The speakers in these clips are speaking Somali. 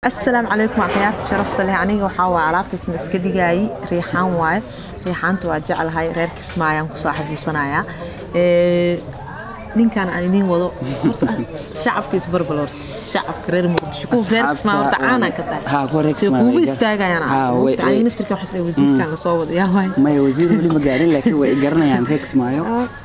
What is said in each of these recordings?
asalaamu calaykum waa khiyaarta sharafta leh aniga waxaa waa alaabtaas ma iska dhigaayi riixaan waaye riixaanta waa jeclahay reer kismaayaan kusoo xasuusanayaa ninkan aan idiin wado shacabka isbarbal horta shacabka reer muqdisho kuwa reer kismaayo horta caanaa ka tahay sida kuugu istaagayaan aniga naftirka waxaa isleeyahay wasiirkan lasoo wada yaa waay maya wasiir weli ma gaarin laakiin way garanayaan reer kismaayo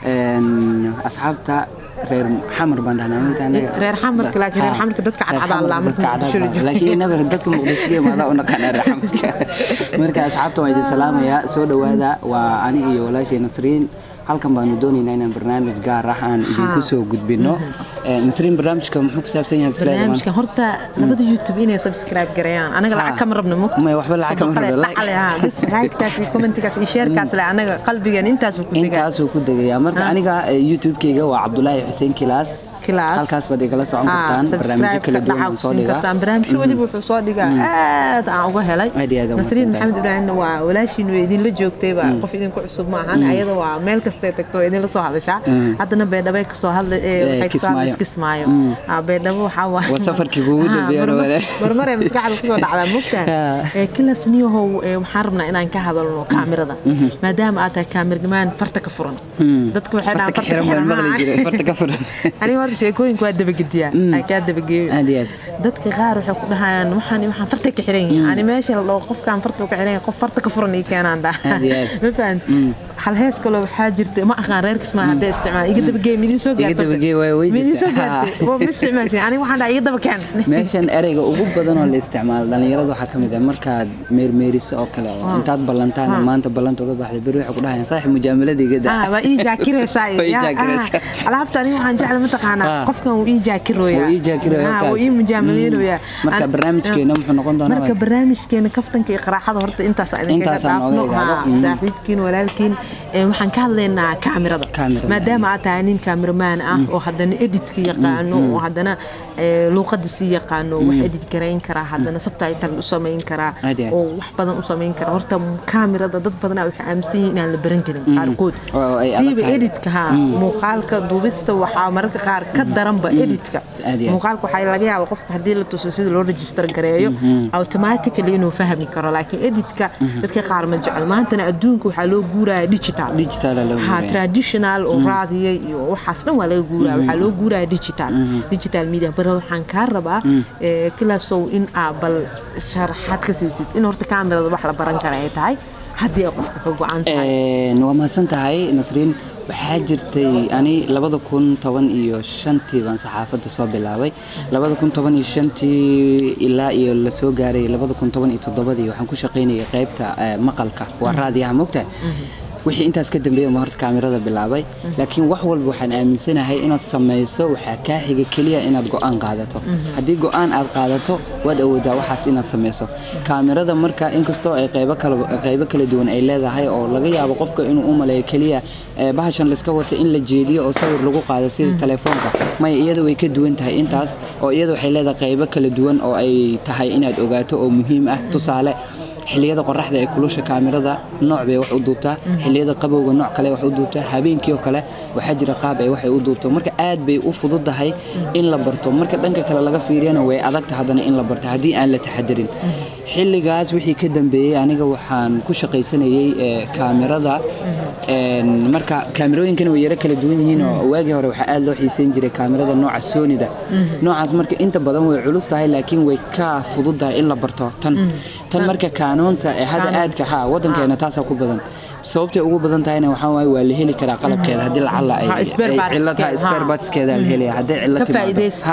asxaabta reer xamar baan dhahnaa reer xamarka laakiin reer xamarka dadka cadcadaan laa marka muqdisho la joogo laakiin inaga dadka muqdisho ka imaada u naqaanaa reer xamarka marka asxaabta waan idin salaamayaa soo dhowaada waa ani iyo walaashay nasriin halkan baanu doonaynaa inaan barnaamij gaar ah aan idinku soo gudbino nasriin barnaamijka muxuu ku saabsan yahay barnaamijka horta labada youtube inay subscribe gareeyaan anaga lacag kama rabno mugta may waxba lacag kama rabno like-taas iyo commentigaas iyo shareckaas le anaga qalbigan intaasuu ku degaa intaasuu ku degayaa marka aniga youtube-keyga waa cabdulaahi xuseen kilaas kilaas halkaas baad igala socon kartaan barnaamijyo kala duwan aan soo dhigaa barnaamijyo weliba wuxuu soo dhigaa aad aan uga helay Aad iyo aad u nasriin mahadsantahay. maxamed ibraahimna waa walaashiin way idinla joogtayba qof idinku cusub ma ahan ayada waa meel kastay tagto way idinla soo hadashaa haddana beedhabay kasoo hadla ee waxay kasoo hadlaysa kismaayo Ah, beedhabo waxaa waa Waa safarkii kuugu Ah, dambeeyay marmar- walaal. marmar ee maskaxda kusoo dhacdaa mogtaa Ah. kilas niyahow ee waxaan rabnaa inaan ka hadalno kaamirada maadaama aad tahay kaamirgamaan farta ka furan dadka waxay farta dhahaan ka xiran baan maqli jiray farta ka furan aniga horta sheekooyinka waa dabagediyaa aan kaa dabageeyo aad iyo aad dadka qaar waxay ku dhahayaan waxaan waxaan farta ka xiran yahay ani meesha la dhaho qofkaan farta ka xiran yahay qof farta ka furan ii keenaan daa Aad iyo aad. ma fahan hal hees kaloo waxaa jirta ma aqaan reer kismaa haddee isticmaal iga dabageey midii soo Iga gaartay dabageey, way- way midii soo jirtaa. gaartay oo ma isticmaashay aniga waxaan dhahay iga daba keen meeshan ereyga ugu badan oo la isticmaalo dhalinyarada waxaa ka mid ah markaad meermeeriso oo kale oo intaad ballantaan oo maanta ballanta uga baxday beri waxay ku dhahayaan saaxib mujaamalada iga daa Ah, waa ii jaakiraysaa Waa ii jaakiraysaa. alaabta aniga waxaan jecla mataqaanaa Ah. qofkan wuu ii jaakirooyaa Wuu ii jaakirooyaa, Ah, wuu kaas. ii mujaamaleynayaa marka An- barnaamijkeena muxuu noqon doonaa marka barnaamijkeena kaftanka iyo qaraaxada horta intaas aan idinkaga Intaasaan dhaafno nooga Ha, igaado. Mm. saaxiibkiin walaalkiin ee, waxaan ka hadlaynaa kaamirada Kaamirada. maadaama aad tahay nin kaamiramaan ah oo haddana editka yaqaano oo haddana ee, luuqada sii yaqaano wax edit garayn karaa haddana subtitle u samayn karaa Aad iyo aad. oo wax badan u samayn karaa horta kaamirada dad badanaa waxay aaminsan yihiin inaan la baran karin qaarkood Oo ay adag siiba tahay. editka ha muuqaalka duubista waxaa mararka qaar ka daranba editka Aad iyo aad. muuqaalka waxaa laga yaaba qofka haddii la tuso sida loo register gareeyo automatically inuu fahmi karo laakiin editka dadka qaar ma jecel maantana adduunka waxaa loo guuraya digital digital loo ha guuraya. traditional oo raadiya iyo waxaas dhan waa laga guuraya waxaa loo guuraya digital digital media bar waxaan kaa rabaa ee, kilaasow in aa bal sharaxaad ka siisid in horta kaamirada wax la baran kara ay tahay haddii ay qofka ka go-an tahay Een, waa mahadsan tahay nasriin waxaa jirtay ani labada kun toban iyo shantii baan saxaafadda soo bilaabay labada kun toban iyo shantii ilaa iyo la soo gaaray labada kun toban iyo toddobadii waxaan ku shaqaynayay qaybta eh, maqalka waa raadiyaha mogtahay wixii intaas ka dambeeyay ma horta kaamirada bilaabay laakiin wax walba waxaan aaminsanahay inaad samayso waxaa kaa xiga keliya inaad go-aan qaadato haddii go-aan aad qaadato waad awoodaa waxaas inaad samayso kaamirada marka inkastoo ay qaybo kala qaybo kala duwan ay leedahay oo laga yaabo qofka inuu u maleeyo keliya eh, bahashan layska wato in la jeediyo oo sawir lagu qaado sida telefoonka maya iyada way ka duwan tahay intaas oo iyada waxay leedahay qaybo kala duwan oo ay tahay inaad ogaato oo muhiim ah tusaale xilliyada qoraxda ee kulusha kaamirada nooc bay wax u duubtaa xilliyada qabowga nooc kale wax u duubtaa habeenkii oo kale waxaa jira qaab ay waxay u duubto marka aad bay u fududahay in la barto marka dhanka kale laga fiiriyana way adagta haddana in la barto haddii aan la taxadarin xilligaas wixii ka dambeeyey aniga waxaan ku shaqaysanayay eh, kaamirada een, marka kaamirooyinkana way yaro kala duwan yihiin oo waagii hore waxaa aad loo xiiseyn jiray kaamirada nooca soonida noocaas marka inta badan way culus tahay laakiin way ka fududahay in la barto tan tan marka kaanoonta ee hadda aadka ha wadankeena taasaa ku badan sababtay ugu badan tahayna waxaa waaye waa la heli karaa qalabkeeda haddii lacala ay Ha, spare ay parts cillad ha keeda, spare ha. partskeeda la helaya haddii cillad Ka timaado. faa'iidaysta.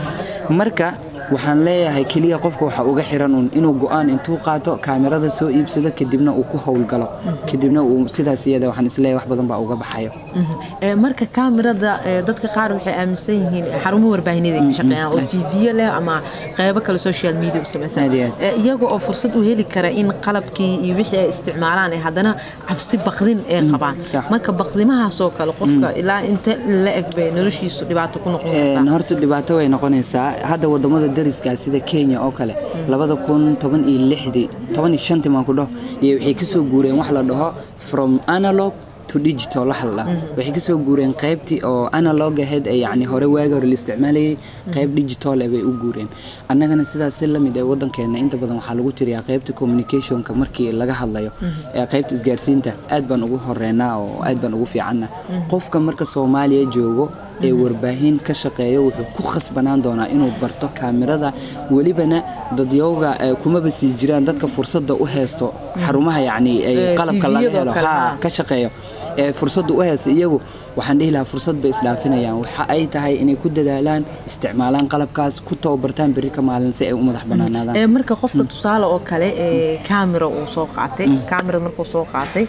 ha marka waxaan leeyahay keliya qofka waxaa uga xiran un inuu go-aan intuu qaato kaamirada soo iibsado kadibna uu ku howlgalo kadibna uu sidaas iyada waxaan isleeyahay wax badan baa uga baxayo Ee, marka kaamirada ee, dadka qaar waxay aaminsan yihiin xarumo warbaahineed ay ka shaqeeyaan oo tv leh ama qaybo kale social media u samaysan Aad iyo aad. Ee, iyaga oo fursad u heli kara in qalabkii iyo wixii ay isticmaalaan ee haddana cabsi baqdin ay qabaan sax. marka baqdimahaasoo kale qofka ilaa inta la eg bay noloshiisu dhibaato ku noqon Een, kartaa horta dhibaato way noqonaysaa hadda wadamada dariska sida kenya oo kale labada kun toban iyo lixdii toban iyo shantii maan ku dhaho iyo waxay kasoo guureen wax la dhaho from analog to digital waxa la dhaho waxay kasoo guureen qaybtii oo analog ahayd ee yacni hore waagi hore la isticmaalayay qayb digital eh bay u guureen annagana sidaas si lamid ee waddankeena inta badan waxaa lagu tiriyaa qaybta communicationka markii laga hadlayo ee qaybta isgaarsiinta aad baan ugu horeynaa oo aad baan ugu fiicanna qofka marka soomaaliya joogo ee warbaahin ka shaqeeya wuxuu ku khasbanaan doonaa inuu barto kaamirada welibana dadyowga eh, kumaba sii jiraan dadka fursadda u haysto xarumaha yacni ay Eh, qalabka laga TV-yadoo helo kale, haa ha. ka shaqeeyo ee fursadda u haysta iyagu waxaan dhihi lahaa fursad bay isdhaafinayaan waxa ay tahay inay ku dadaalaan isticmaalaan qalabkaas ku tababartaan berri ka maalin si ay u madax banaanaadaan ee marka qofka tusaale oo kale ee camera uu soo qaatay camera markuu soo qaatay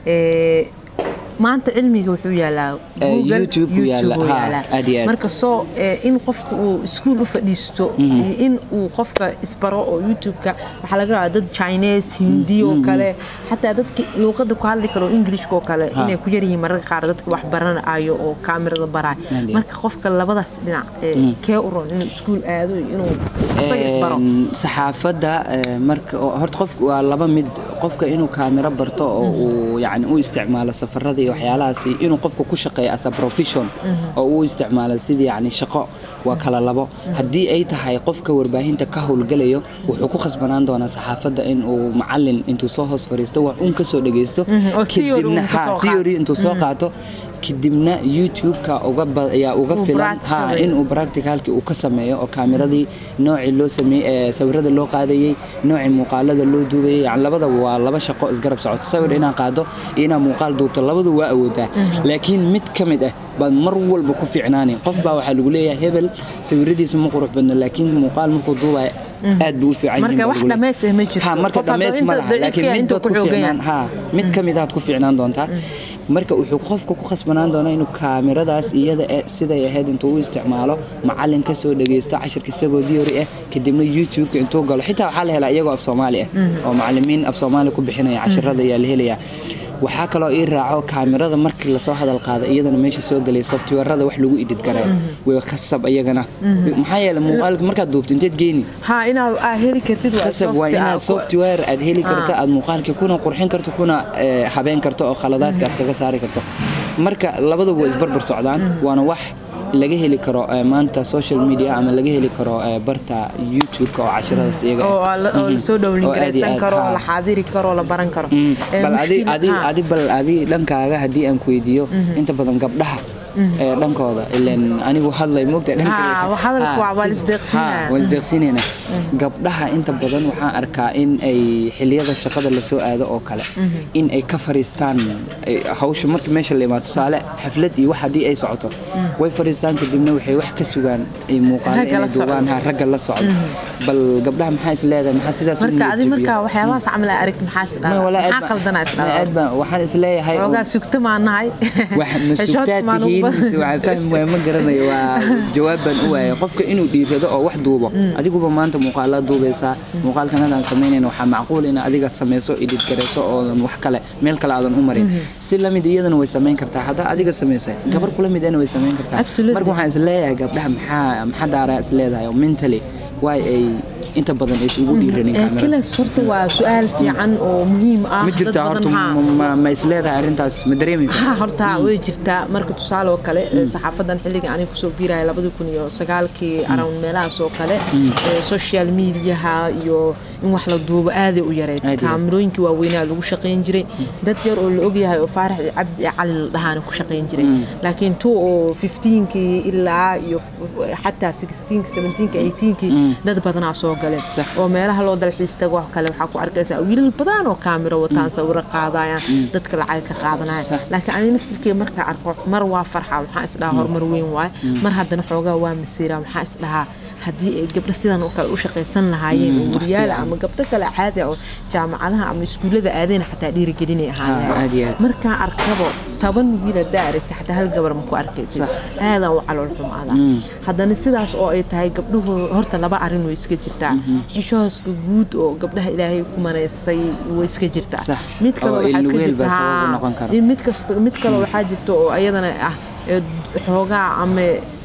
ee maanta cilmiga wuxuu yaalaa Eh, Google, YouTube uu yaalaa, uu ha, yaalaa. aad iyo aad. marka soo ee, in qofka uu iskuul u fadhiisto iyo in uu qofka isbaro oo youtube-ka waxaa laga rabaa dad chinese hindi oo kale xataa dadka luuqada ku hadli karo englishka oo kale inay ku yaryihiin mararka qaar dadka wax baranayo oo kaamirada baraay Aad iyo marka qofka labadaas dhinac ee, kee u roon inuu iskuul aado iyo inuu isaga isbaro Een, saxaafadda ee, marka oo- horta qofku waa laba mid qofka inuu kaamiro barto oo uu yani u isticmaalo safarada iyo waxyaalahaas iyo inuu qofka ku shaqeeyo as a profession oo uu isticmaalo sidii yani shaqo waa kala labo haddii ay tahay qofka warbaahinta ka howlgalayo wuxuu ku khasbanaan doonaa saxaafadda in uu macalin intuu soo hoos fariisto wax un kasoo dhageysto oo theory kadibna uun ka ha, soo qaato. theory intuu soo qaato kadibna youtube-ka uga ba- ayaa uga Uu filan practical ha weyn. in uu practicalkii uu ka sameeyo oo kaamiradii noocii loo sameeyey ee sawirada loo qaadayey noocii muuqaalada loo duubayay yani labadaba waa laba shaqo isgarab socoto sawir inaa qaado iyo inaa muuqaal duubto labadu waa awoodaa laakiin mid ka mid ah baad mar walba ku fiicnaani qof baa waxaa lagu leeyahay hebel sawiradiisa ma qurux badno laakiin muuqaal markuu duubaya aad buu u fiican yihiin Marka baa wax lagu leeyahay. dhammays ah ma jirto. Ha, marka Qof hadduu dhammays ma inta laha daciifka laakiin yahay, mid intuu baad ku ku xoogan fiicnaan yahay. ha mid ka mid aad ku fiicnaan doontaa marka wuxuu qofka ku khasbanaan doonaa inuu kaamiradaas iyada eh siday ahayd intuu u isticmaalo macalin ka soo dhageysto cashirka isagoo diori ah kadibna youtube-ka intuu galo xitaa waxaa la helaa iyagoo af soomaali ah oo macalimiin af soomaali ku bixinaya cashirada ayaa la helayaa waxaa kaloo ii raaco kaamirada markii lasoo hadal qaada iyadana meesha soo gelaya softwarada wax lagu edit garay way khasab iyagana maxaa yeelay muuqaalka markaad duubto inteed geeni ha inaad aa heli kartid waa khasab waa soft- inaad ah, ku- software aad heli karto aad muuqaalka kuna qurxin karto kuna eh, habeen karto oo khaladaadka aad kaga saari karto marka labaduba way isbarbar socdaan waana wax laga heli karo eh, maanta social media ama laga heli karo eh, barta youtube-ka oo cashiradaas iyaga ah. oo la- oo lasoo Oo dhowlin aad iyo garaysan aad, karo ha. oo la xaadiri karo oo la baran karo Mm. Ee, bal adi mushkil- adi ha. adi bal adi dhankaaga haddii aan ku weydiiyo inta badan gabdhaha ee dhankooda ileen anigu hadlay moogta dhanka Ha, wa- hadalku waa- waa la isdeeqsinaya. waa isdeeqsinayna gabdhaha inta badan waxaan arkaa in ay xiliyada shaqada lasoo aado oo kale in ay ka fariistaan ay- hawsha marka meesha la imaado tusaale xaflad iyo wax haddii ay socoto way fariistaan kadibna waxay wax ka sugaan ay muuqaalo Ragga la inay duubaan ha ragga la socdo bal gabdhaha maxaa is leedahay maxaa sidaas u marka adi niyad marka jabiya? waxyaabahaas camal aa aragti maxaa is Ma, dhahaa walaa aad maxaa baan- qaldanaa is ma, dhahaa aad baan- waxaan is leeyahay xoogaa sugta maan nahay wax ma Xishood sugtaad maan ugu tihiin badan. mise waxaan fahmi waaya ma garanayo waa jawaab baan u waaya qofka inuu dhiirado oo wax duubo adiguba maanta muuqaalaad duubaysaa muuqaalkan hadaan samaynayn waxaa macquul in adiga samayso edit garayso oodan wax kale meel kale aadan u marin si lamid iyadana way samayn kartaa haddaa adiga samaysay gabar kula mid ana way samayn kartaa Absolutely. marka waxaan is leeyahay gabdhaha maxaa maxaa daaraa is leedahay oo mentally waay ay inta badan ay isugu dhiiranin Ee, kaamera kilas horta waa su-aal fiican oo muhiim ah ma dad jirtaa horta badan, ha. ma- ma- ma is leedahay arrintaas ma dareemaysa ha horta way jirtaa marka tusaale oo kale ee, saxaafadan xilliga aniga kusoo biiraya labadii kun iyo sagaalkii around meelahaas oo kale ee, social mediaha iyo in wax la duubo aaday u yareyd Aad iyo aad. kaamirooyinkii waaweynaa lagu shaqayn jiray dad yar oo la ogyahay oo faarax iyo cabdi iyo cali la dhahaana ku shaqayn jiray laakiin tu oo 15kii ilaa iyo f- xataa 16 17 18kii dad badanaa soo galeen Sax. oo meelaha loo dalxiis tago wax kale waxaa ku arkaysaa wiilal badan oo kaamiro wataan sawiro qaadayaan dadka lacag ka qaadanaya Sax. laakiin aniga naftirkeyga markaa arko mar waa farxa waxaan isdhahaa horumar weyn waaye mar haddana xoogaa waa masiira waxaan isdhahaa haddii ay gabdho sidan oo kale u shaqaysan lahaayeen oo wariyaala ama gabdho kale caadi ah oo jaamacadaha ama iskuullada aadeen xataa dhiirigelinay Ha, aad iyo ahaan aad. markaan arkabo toban wiil haddaa aragta xataa hal gabar ma ku arkaysid Sax. aadaan u calool xumaada haddana sidaas oo ay tahay gabdhuhu horta laba arrin way iska jirtaa xishooska guud oo gabdhaha ilaahay ku manaystay way iska jirtaa Sax. mid kale Oo waxaa iska ilweel baa jirta sabab u haa, noqon kara. in mid kasta mid kale waxaa jirta oo ayadana ah ee xoogaa ama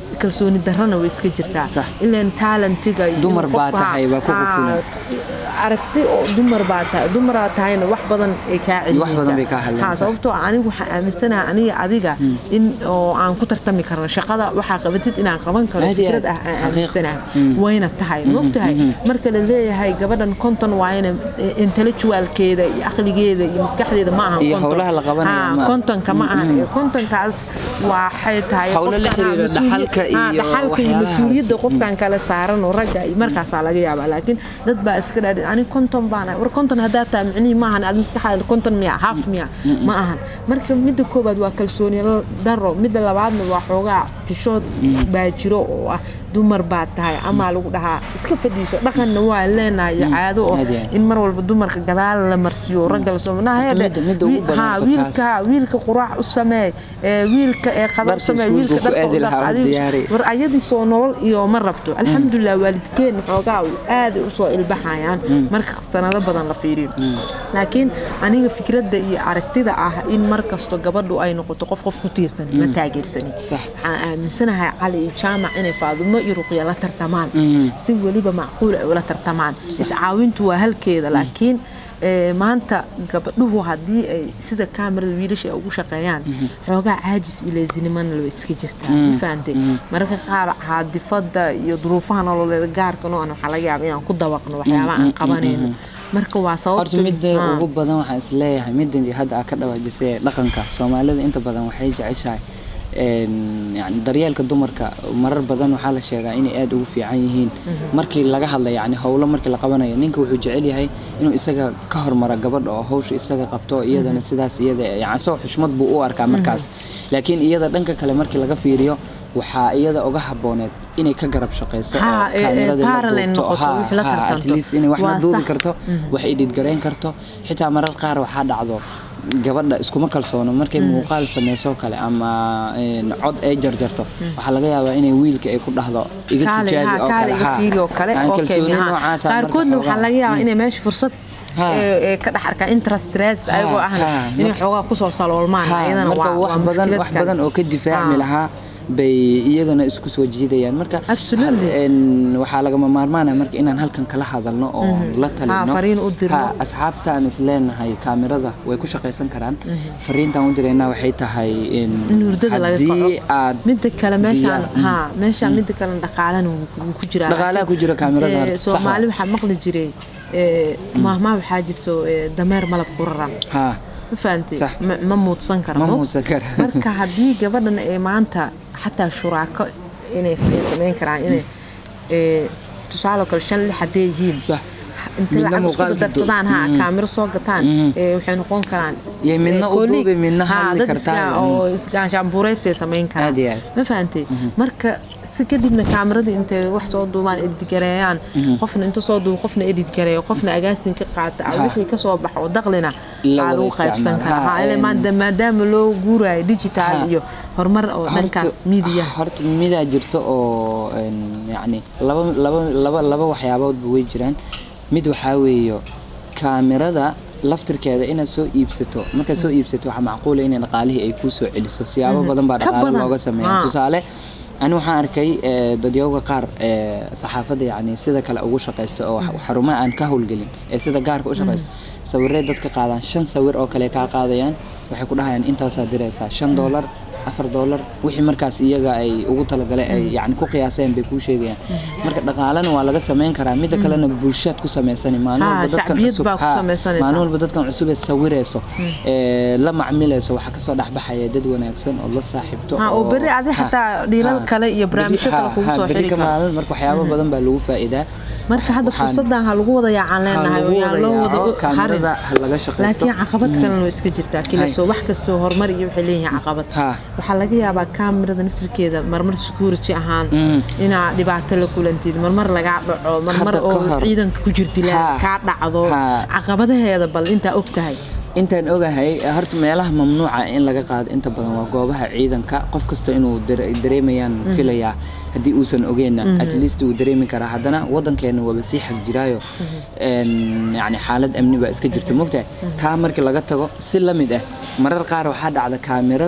kalsooni darrana way iska jirtaa Sax. ilan talentiga iyo Dumar baa qofka- tahay, waa ku Haa, qufulan. aragti oo dumar baa tahay dumaraa tahayna wax badan ay kaa celinaysaa Wax badan bay kaa hadlaysaa. Haa, sababtoo ah anigu waxaan aaminsanahay aniga adiga in oo aan ku tartami karno shaqada waxaa qabatid inaan qaban karo Aad iyo fikrad aad. ah aan Xaqiiq. aaminsanahay wayna tahay maogtahay marka la leeyahay gabadhan konton waa ina intellectualkeeda iyo aqligeeda iyo maskaxdeeda ma ahan Iyo konton. howlaha la qabanayo Haa, ma aha. kontonka ma ahan kontonkaas waxay tahay Howlo la qofkan, haa, xiriira mas-uuli- dhaxalka haa, iyo dhaxalka iyo waxyaalahaas. mas-uuliyadda qofkan kale saaran oo ragga iyo markaasaa laga yaabaa laakiin dad baa iska dhaadhin ani konton baan ahay war konton haddaa tahay micnihii maahan aad maskaxaada konton miya haaf miya ma ahan marka midda koobaad waa kalsooni daro midda labaadna waa xoogaa xishood baa jiro oo ah dumar baa tahay amaa lagu dhahaa iska fadhiiso dhaqanna waa leenahay iyo caado oo Aad iyo aad. in mar walba dumarka gadaal la marsiyo ragga la soo Midda- midda ugu badan haa, horta wiilka taas. wiilka quraac u sameey ee, wiilka ee qada u Dharka sameey iskuulka wiilka ku dharka aadi u dhaq, lahaa u adigu- diyaari. war ayadii soo nolol iyo ma rabto alxamdulilah waalidkeen xoogaa aaday usoo ilbaxayaan marka sanado badan la fiiriyo laakiin aniga fikradda iyo aragtida ah in mar kasto gabadhu ay noqoto qof qof ku tiirsan ma taageersani Sax. waxaan aaminsanahay cali iyo jaamac inay faadumo iyo ruqya la tartamaan si weliba macquul ay ula tartamaan iscaawintu waa halkeeda laakiin ee, maanta gabadhuhu haddii ay sida kaamirada wiilasha ay ugu shaqeeyaan xoogaa caajis iyo leesinimana la iska jirtaa ma fahantay mararka qaar caadifada iyo duruufaha nololeeda gaarka noocan waxaa laga yaaba inaan ku dabaqno waxyaabaha aan qabanayno marka waa horta sababta midda Haa. ugu badan waxaan is leeyahay middan hadda aad ka dhawaajisay ee dhaqanka soomaalida inta badan waxay jeceshahay een, yani daryeelka dumarka marar badan waxaa la sheegaa inay aad ugu fiican yihiin markii laga hadla yani howlo markii la qabanayo ninka wuxuu jecel yahay inuu isaga ka hormaro gabadha oo hawsha isaga qabto iyadana sidaas iyada yani isagoo xushmad buu u arkaa markaas laakiin iyada dhanka kale markii laga fiiriyo waxaa iyada uga habooneed inay ka garab shaqeyso oo Haa, ee, ee, kaamirada la parallel duubto. noqoto, Haa, wixii la haa, at tartanto. least inay wax la Waa duubi sax. karto wax edit garayn karto xitaa marar qaar waxaa dhacdo gabadha iskuma kalsoono markay muuqaal sameyso kale ama een, cod ay jarjarto waxaa laga yaabaa inay wiilka ay ku dhahdo iga kaale tijaabi haa, oo kaale kale iga haa. fiiri oo kale Yani okay, kalsooni haa. noocaasa marka qaarkoodna waxaa xoogaa- laga yaabaa inay meesha fursad Haa. ee, ee, ka dhex arkaa interest rates ayagoo ahna haa, inay marka- xoogaa kusoo saloolmaan Haa, ayadana marka waa wax waa badan mushkilad wax kale. badan oo ka difaacmi Haa. lahaa bay iyagana isku soo jiidayaan marka Absolutely. een, waxaa lagama maarmaana marka inaan halkan kala hadalno oo la talino Haa, fariin u dirno. Haa, asxaabta aan is leenahay kaamirada way ku shaqaysan karaan fariintaan u diraynaa waxay tahay in in hurdada laga haddii kaco aad midda kale meeshaan diyaar- haa meeshaan midda kale dhaqaalana wuu wuu ku jiraa Dhaqaalaha ku jira kaamirada Ee, horta, sax soomaali waa. waxaa maqli jiray ee, maahmaah waxaa jirto ee, dameer malab ku raran haa ma fahantay Sax. ma ma muudsan karo Ma mo? muudsan karo. marka haddii gabadhan ay maanta xataa shuraako inay s- ay samayn karaan inay ee, tusaale oo kale shan lix hadday yihiin sax inta Midna lacag isku muuqaal darsadaan ha duub. kaamiro soo gataan ee, waxay noqon karaan Iyo midna ee, u colleague. duubi, midna Haa, hadli dad kartaa. iska- oo isgaanshaanbuuraysay samayn karaan Aad iyo aad. ma fahantay marka si kadibna kaamirada intay wax soo duubaan editgareeyaan qofna inta soo duubo qofna editgareeyo qofna agaasin ka qaata ah, Ha. wixii kasoo baxo oo daqlina La aa wada lagu qaybsan isticmaal. karaa Ha, Haa, ile een- maanta maadaama loo guurayo digital Ha. iyo horumar oo dhankaas Horta- media horta midaa jirto oo een, yacni laba laba laba laba waxyaaboodba way jiraan mid waxaa weeyo kaamirada laftirkeeda inaad soo iibsato markaad soo iibsato waxaa macquula in dhaqaalihii ay kuu soo celiso siyaabo badan baa Ka dhaqaale badan. looga sameeya Ah. tusaale ani waxaan arkay ee, dadyooga qaar ee saxaafadda yacni sida kale ugu shaqaysta oo xarumaha aan ka howlgelin ee sida gaarka u shaqaysta sawirray dadka qaadaan shan sawir oo kale kaa qaadayaan waxay ku dhahayaan intaasaa diraysaa shan doolar afar doolar wixii markaas iyaga ay ugu talagaleen ay yani ku qiyaaseen bay kuu sheegayaan marka dhaqaalana waa laga samayn karaa midda kalena bulshaad ku samaysani maalin Ha, walba dadkan shacbiyad cusub baa ku ha, samaysanaysaa. maalin walba dadkan cusub ee sawirayso ee la macmilayso waxaa kasoo dhexbaxaya dad wanaagsan oo la saaxiibto Ha, oo berri adi ha, xataa dhiilal ha, kale iyo barnaamijyo berri- kale ha, kugu ha, soo berri xiri ka karo. maalin marka waxyaabo badan baa lagu faa'iidaa marka hadda Waxaan- fursadan ha lagu wada yaacaan leenahay oo yaan loo wada harin kaamirada ha laga shaqaysto laakiin caqabad kalena way iska jirtaa kilaso wax kastoo horumar iyo waxay leeyihiin caqabad Ha. waxaa laga yaabaa kaamirada naftirkeeda marmar security ahaan inaa dhibaato la kulantid marmar lagaa dhaco marmar Hadda ka oo hor. ciidanka ku jirtila Ha. kaa dhacdo Ha. caqabadaheeda bal intaa og tahay intaan ogahay horta meelaha mamnuuca in laga qaado inta badan waa goobaha ciidanka qof kasta inuu dare- dareemayaan filayaa haddii uusan ogeenna at least wuu dareemi karaa haddana wadankeena waaba sii xag jiraayo een, yacni xaalad amni baa iska jirta mogtahay taa markii laga tago si la mid ah marar qaar waxaa dhacda kaamirada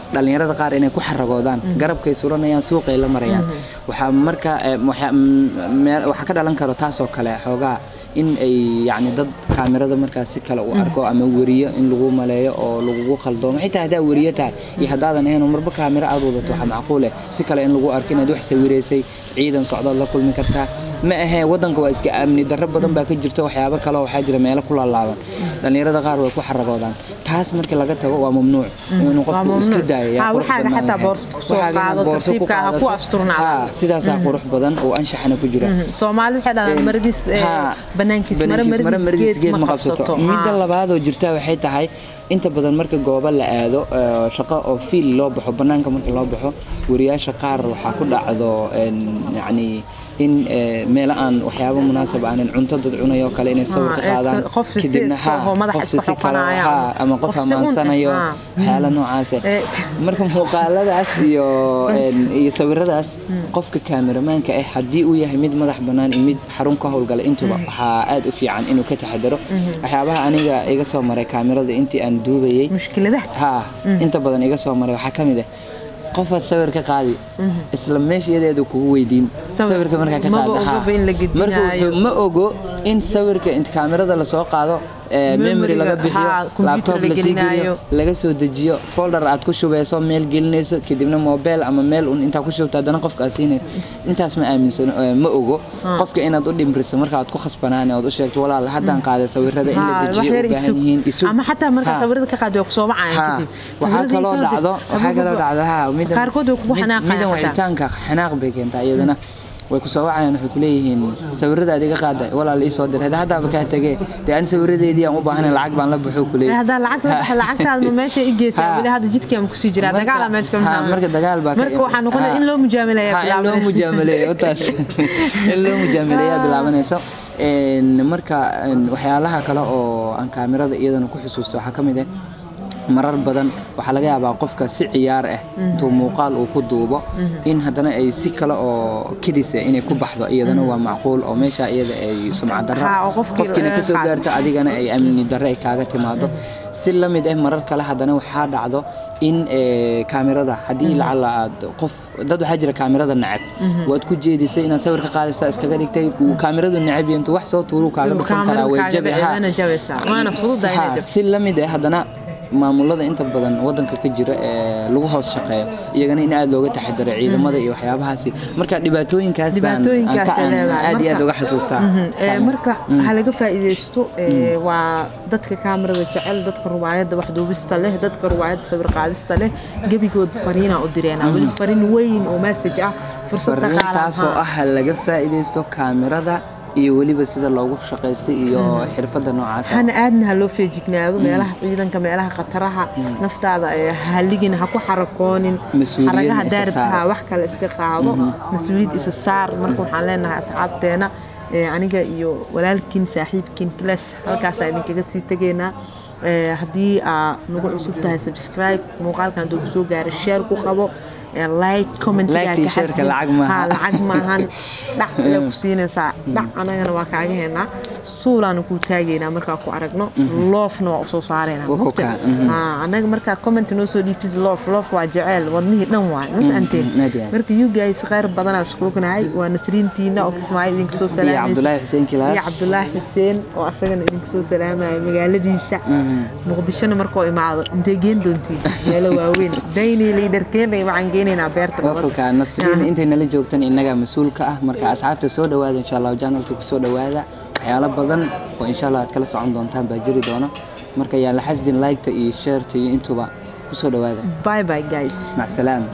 dhalinyarada qaar inay ku xaragoodaan garabkay suranayaan suuqay la marayaan waxaa marka eh, waxaa mm, meel- waxaa ka dhalan karo taasoo kale xoogaa in ay yacni dad kaamirada markaas si kale u arko ama weriyo in lagu maleeyo oo lagugu khaldoomo xitaa haddaa weriyo tahay iyo haddaadan ahayn oo marba kaamiro aad wadato waxaa macquul eh si kale in lagu arko inaad wax sawiraysay ciidan socdood la kulmi kartaa ma ahee wadanka waa iska amni darro badan baa ka jirta waxyaabo kale oo waxaa jira meelo ku laalaaban dhalinyarada qaar way ku xaragoodaan taas markii laga tago waa mamnuuc inuu Waa qofku iska mamnuuc. daayo yaa Ha, qurux waxaaga badnaan xataa lahayd. boorso ku soo Waxaaga inaad qaado, boorso ku tartiibka ha ku qaadato. asturnaado. Ha, sidaasaa qurux badan oo anshaxana ku jira soomaali waxay dhahdaan maradiis eh, Haa, banaankiis mara banaankiis maradiis geed ma qabsato midda Haa. labaad oo jirta waxay tahay inta badan marka goobo la aado eh, shaqo oo fiil loo baxo banaanka marka loo baxo wariyaasha qaar waxaa ku dhacdo en, yacni in eh, meelo aan waxyaabo munaasab aanin cunto dad cunayo kale inay sawir ka Ah, qaadaan iska- qof si- si kadibna, iska haa, oo madaxa qof si iska si kale, xoqanaya haa, ama qof qof si un eh, amaansanayo haa. waxyaalo noocaas eh. Eh, marka muuqaaladaas iyo en, iyo sawiradaas qofka kaameramanka ah haddii uu yahay mid madax bannaan iyo mid xarun ka howlgala intuba waxaa aad u fiican inuu ka taxadaro waxyaabaha aniga iga soo maray kaamirada intii aan duubayay mushkiladaha haa inta badan iga soo maray waxaa ka mid ah qofaad sawir ka qaadi isla meeshayadeedu kugu weydiin Sawir. sawirka markaa ka Maba qaada ogaba in la gedinaayo. marka wuxuu- ma ogo in sawirka inta kaamirada lasoo qaado ee, memory Memory-ga, laga bixiyo haa, computer laptop la lasii geliyo gelinaayo. laga soo dejiyo folder aad ku shubeyso meel gelinayso kadibna mobile ama meel un intaa ku shubto haddana qofka aad siinayso intaas ma aaminsan eh, ma ogo qofka inaad u dhimriso marka aad ku khasbanaan ood u sheegto walaal haddaan qaaday sawirada in la Haa, wax dejiyo yar u baahan isug. yihiin isug ama xataa markaa Haa. sawirada ka qaadi waa kusoo wacayaan Haa, kadib waxaa Sawirada kaloo isoo dir. dhacdo waxaa kaloo dhacdo haa midan qaarkood way kugu mid- xanaaqayaan midan xataa. wicitaanka xanaaq bay keentaa iyadana way ku soo wacayaan waxay ku leeyihiin sawirada aad iga qaaday walaal ii soo dir hadda haddaaba kaa tegee dee ani sawiradeedii aan u baahanay lacag baan la buxuu ku Eh, leeyahay haddaa lacagta la baxay lacagtaada ma meesha i geysaa Haa. weli hadda jidkaan kusii jiraa Marka- dagaala meesha ka haa, bilaabmay. marka dagaal baa ka marka waxaa noqonaya haa. in loo mujaamilaya Haa, in loo mujaamaleeyo taas in loo mujaamaleeyaa bilaabanayso Een, marka een, waxyaalaha kale oo aan kaamirada iyadana ku xusuusto waxaa ka mid ah marar badan waxaa laga yaabaa qofka si ciyaar ah intuu muuqaal uu ku duubo in haddana ay si kale oo kedis ah inay ku baxdo iyadana waa macquul oo meesha iyada ay sumcad darro Haa, oo qofkii qofkiina laga kasoo qaado. gaarto adigana ay amni darro ay kaaga timaado si la mid ah marar kale haddana waxaa dhacdo in eh, kaamirada haddii lacala aad qof dad waxaa jira kaamirada neceb waad ku jeedisay inaad sawir ka qaadaysaa iskaga dhigtay uu kaamiradu neceb yahay intuu wax soo tuuruu kaaga Inuu dhufan karaa kaamiradu way kaaga jabi dhacay, haa. waana jabaysaa. Waana fududahay inay Haa, jabto. si la mid ah haddana maamulada inta badan wadanka ka jira ee lagu hoos shaqeeyo iyagana in aad looga taxadaro ciidamada iyo waxyaabahaasi marka dhibaatooyinkaas baan aan Dhibaatooyinkaas ka- ay aan leedahay. aad iyo aad Marka- uga xasuustaa Ee, marka ha laga faa'iidaysto ee, waa dadka kaamirada jecel dadka ruwaayadda wax duubista leh dadka ruwaayadda sawir qaadista leh gebigood fariina u direenaa weli fariin weyn oo message ah fursad fariintaasoo dhaqaalaha ah laga faa'iidaysto kaamirada iyo weliba sida loogu shaqaystay iyo xirfadda noocaas ah. hana aadna ha loo feejignaado meelaha ciidanka meelaha khataraha naftaada ee haligin ha ku xarakoonin Mas-uuliyadna xaragaha isa daaribta saar. ha wax kale iska qaado mas-uuliyad isa saar marka waxaan leenahay asxaabteena ee, aniga iyo walaalkiin saaxiibkiin kilas halkaasaa idinkaga sii tegaynaa Ee, haddii aa nagu cusub tahay subscribe muuqaalkan hadduu kusoo gaaro share ku qabo ee, like commentiga Like-tii ka share-ka xasdi. lacag maaha. Haa, lacag maahan dhac ile ku siinaysaa dhac anagana waa kaaga haynaa suulaanu kuu taagaynaa markaa ku aragno loofna waa usoo saaraynaa Waa mugta? kokaa, mhm. Haa, anaga markaa comment noo soo dhiibtid loof loof waa jeceel wadnihii dhan waay ma fahanteen aad iyo aad. marka you guys khayr badanaa iskuugnahay waa nasriintiina oo kismaayo idinka soo iyo salaamaysa cabdulaahi xuseen kilaas iyo cabdulaahi xuseen oo asagana idinka soo salaamaya magaaladiisa muqdishona markoo imaado intay geen doontiin meelo waaweyn dayni liidarkeena waxaan geenaynaa beerta nabad wakulka nasriin intay nala joogtan innaga mas-uulka ah marka asxaabta soo dhawaada insha allah janalka ku soo dhawaada waxyaalo badan oo insha allah aad kala socon doontaan baa jiri doona marka yaan la xasdin like-ta iyo share-ta iyo intuba ku soo dhawaada bye bye guys mac salaama